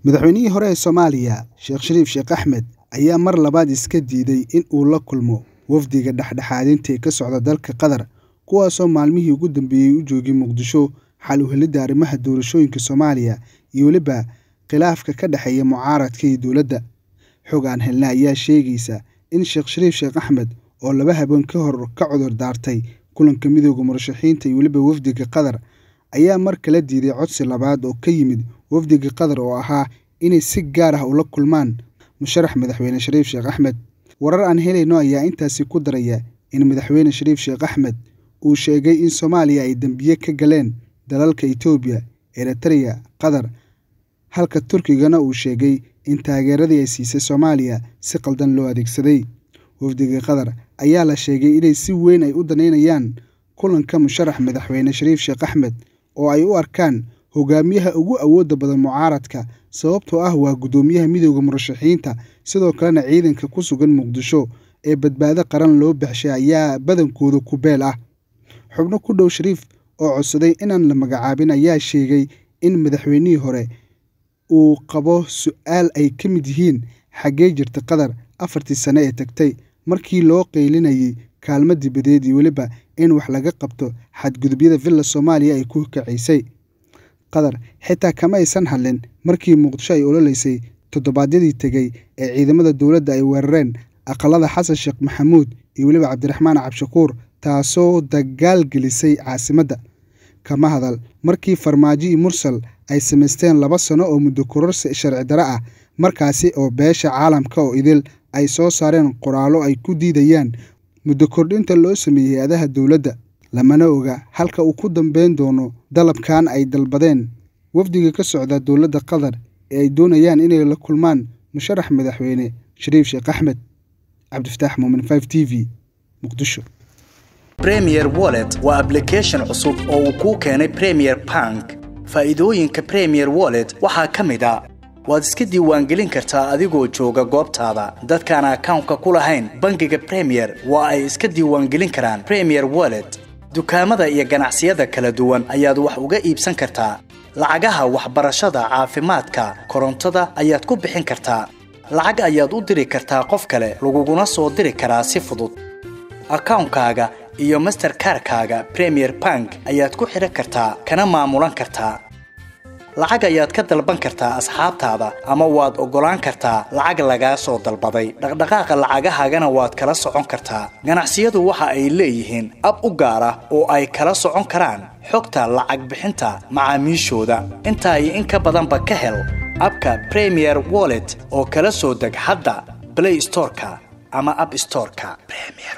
Madaxweynihii hore ee Soomaaliya Sheekh Shariif Sheekh Axmed ayaa mar labaad iska diiday in uu la kulmo wafdiga dhexdhexaadinta ee ka socda dalka Qatar, kuwaasoo maalmihii ugu dambeeyay u joogay Muqdisho xal u helidda arrimaha doorashooyinka Soomaaliya iyo weliba khilaafka ka dhexeeya mucaaradka iyo dowladda. Xog aan helnay ayaa sheegaysa in Sheekh Shariif Sheekh Axmed oo laba habeen ka hor ka cudur daartay kulanka midowga murashaxiinta iyo weliba wafdiga Qatar, ayaa mar kale diiday codsi labaad oo ka yimid wafdiga Qatar oo ahaa inay si gaar ah ula kulmaan musharax madaxweyne Shariif Sheekh Axmed. Warar aan helayno ayaa intaasi ku daraya in madaxweyne Shariif Sheekh Axmed uu sheegay in Soomaaliya ay dambiye ka galeen dalalka Itoobiya, Ereteriya, Qatar, halka Turkigana uu sheegay in taageeradii ay siisay Soomaaliya si qaldan loo adeegsaday. Wafdiga Qatar ayaa la sheegay inay si weyn u daneynayaan kulanka musharax madaxweyne Shariif Sheekh Axmed oo ay u arkaan hogaamiyaha ugu awoodda badan mucaaradka sababtoo ah waa guddoomiyaha midowga murashaxiinta sidoo kalena ciidanka ku sugan Muqdisho ee badbaado qaran loo baxshay ayaa badankooda ku beel ah. Xubno ku dhow Shariif oo codsaday inaan la magacaabin ayaa sheegay in madaxweynihii hore uu qabo su'aal ay ka mid yihiin xaggee jirta Qatar afartii sano ee tagtay markii loo qaylinayay kaalmo dibadeed iyo weliba in wax laga qabto xadgudubyada villa Soomaaliya ay ku kacisay. Qatar xitaa kama aysan hadlin markii Muqdisho ay ololeysay toddobaadyadii tegay ee ciidamada dowladda ay weerareen aqalada Xasan Sheekh Maxamuud iyo weliba Cabdiraxmaan Cabshakuur taasoo dagaal gelisay caasimadda. Kama hadal markii Farmaajo iyo Mursal ay samaysteen laba sano oo muddo kororsi sharci darro ah markaasi oo beesha caalamka oo idil ay soo saareen qoraallo ay ku diidayaan muddo kordhinta loo sameeyay hay'adaha dowladda. Lamana oga halka uu ku dambeyn doono dalabkan ay dalbadeen wafdiga ka socda dowladda Qatar ee ay doonayaan inay la kulmaan musharax madaxweyne Shariif Sheekh Axmed. Cabdifataax Muumin 5TV Muqdisho. Premier Wallet waa application cusub oo uu kuu keenay Premier Bank. Faa'iidooyinka Premier Wallet waxaa ka mid ah waad iska diiwaangelin kartaa adigoo jooga goobtaada. Dadkaan akawnka ku lahayn bangiga Premier waa ay iska diiwaangelin karaan Premier Wallet. Dukaamada iyo ganacsiyada kala duwan ayaad wax uga iibsan kartaa. Lacagaha waxbarashada, caafimaadka, korontada ayaad ku bixin kartaa. Lacag ayaad u diri kartaa qof kale, laguguna soo diri karaa si fudud. Akawnkaaga iyo Mastercard-kaaga Premier Bank ayaad ku xidhan kartaa kana maamulan kartaa. Lacag ayaad ka dalban kartaa asxaabtaada ama waad oggolaan kartaa lacag lagaa soo dalbaday. Dhaqdhaqaaqa lacagahaagana waad kala socon kartaa. Ganacsiyadu waxa ay leeyihiin ab u gaar ah oo ay kala socon karaan xogta lacag bixinta macaamiishooda. Intaa iyo in ka badanba ka hel abka Premier Wallet oo kala soo deg hadda Play Store-ka ama App Store-ka. Premier